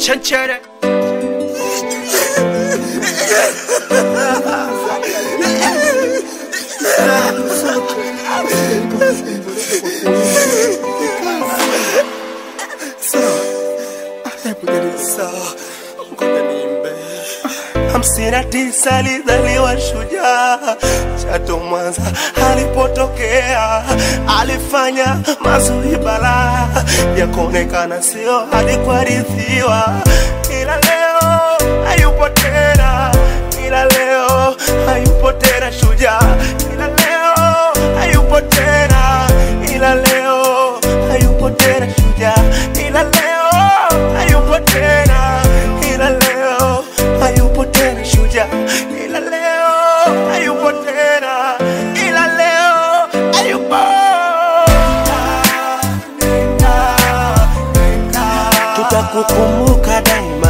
Chanchere. hamsini na tisa alizaliwa shujaa Chato Mwanza alipotokea, alifanya mazuri balaa ya kuonekana sio hadi kuarithiwa, ila leo hayupo tena, ila leo hayupo tena shujaa, ila leo hayupo tena, ila leo hayupo tena shujaa, ila leo hayupo tena, ila leo hayupo tena shujaa, ila leo hayupo tena, ila leo hayupo. Tutakukumbuka daima,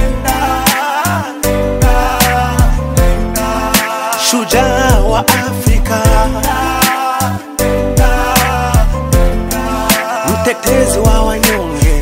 shujaa wa Afrika, mtetezi wa wanyonge,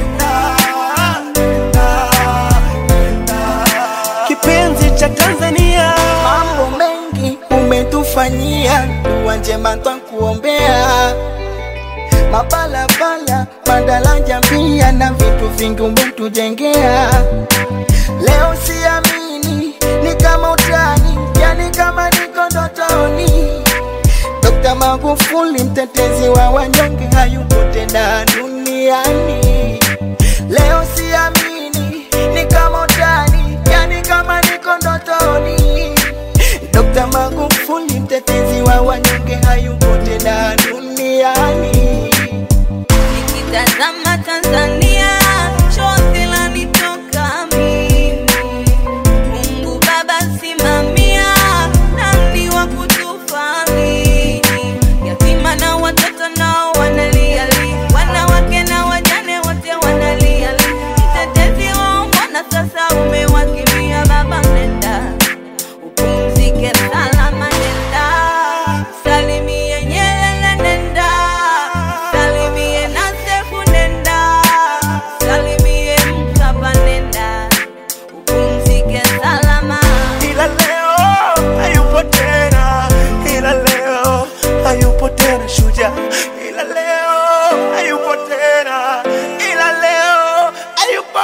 kipenzi cha Tanzania. Mambo mengi umetufanyia, dua njema twakuombea, mabalabala, madaraja pia na vitu vingi umetujengea. Leo siamini, ni kama utani, yani kama niko ndotoni. Dokta Magufuli, mtetezi wa wanyonge, hayupo tena duniani. Leo siamini, ni kama utani, yani kama niko ndotoni. Dokta Magufuli, mtetezi wa wanyonge, hayupo tena duniani. Nikitazama Tanzania, chozi lanitoka mimi. Mungu Baba simamia, nani wa kutufadhili? Yatima na watoto nao wanalia li, wanawake na wajane wote wanalia li. Mtetezi wao mbona sasa umewakimbia? Baba nenda upumzike salama, nenda salimie Nyerere, nenda salimie Nasefu, nenda salimie Mkapa, nenda upumzike salama. ila leo hayupo tena, ila leo hayupo tena shujaa, ila leo hayupo tena, ila leo hayupo.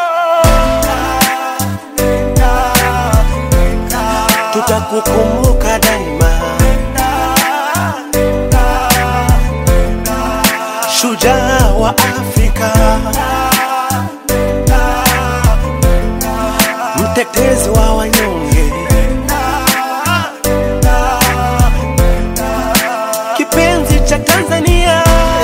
Tutakukumbuka daima, shujaa wa Afrika, mtetezi wa wanyonge, kipenzi cha Tanzania.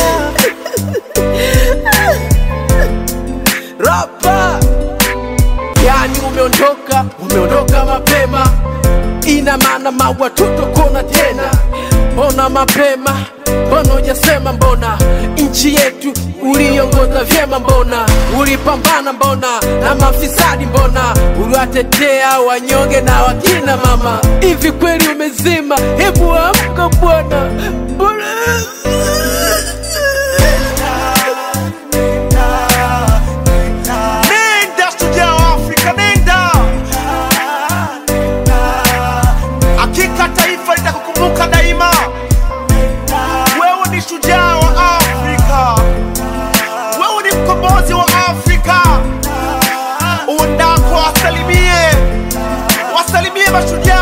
Rapa. Yani umeondoka, umeondoka mapema, ina maana maua tutokona tena. Mbona mapema? Mbona hujasema? Mbona nchi yetu uliongoza vyema? Mbona ulipambana? Mbona na mafisadi? Mbona uliwatetea wanyonge na wakina mama? Hivi kweli umezima? Hebu amka bwana, mbona Nenda shujaa wa Afrika, nenda. Hakika taifa litakukumbuka daima. Wewe ni shujaa wa Afrika, wewe ni mkombozi wa Afrika. Uendako wasalimie, wasalimie mashujaa